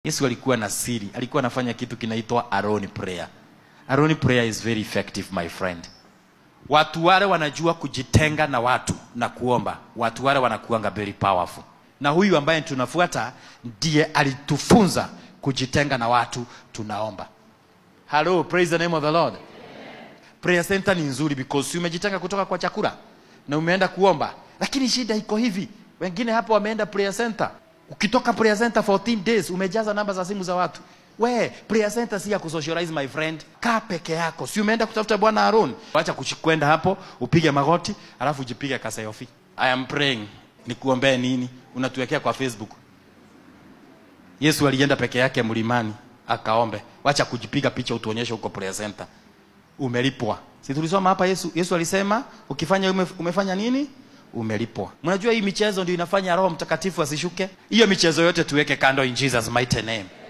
yesu alikuwa na siri alikuwa anafanya kitu kinaitwa aroni prayer aroni prayer is very effective my friend watu wale wanajua kujitenga na watu na kuomba watu wale wanakuanga very powerful na huyu ambaye tunafuata ndiye alitufunza kujitenga na watu tunaomba hello praise the name of the lord prayer center ni nzuri because si umejitenga kutoka kwa chakula na umeenda kuomba lakini shida iko hivi wengine hapo wameenda prayer center ukitoka prayer center 14 days umejaza namba za simu za watu we prayer center si ya kusocialize my friend kaa peke yako si umeenda kutafuta bwana Aaron acha kwenda hapo upige magoti alafu ujipige kasayofi i am praying nikuombee nini unatuwekea kwa facebook yesu alienda peke yake mlimani akaombe wacha kujipiga picha utuonyeshe huko prayer center umelipwa si tulisoma hapa yesu yesu alisema ukifanya ume, umefanya nini umelipwa mnajua hii michezo ndio inafanya roho mtakatifu asishuke hiyo michezo yote tuweke kando in jesus mighty name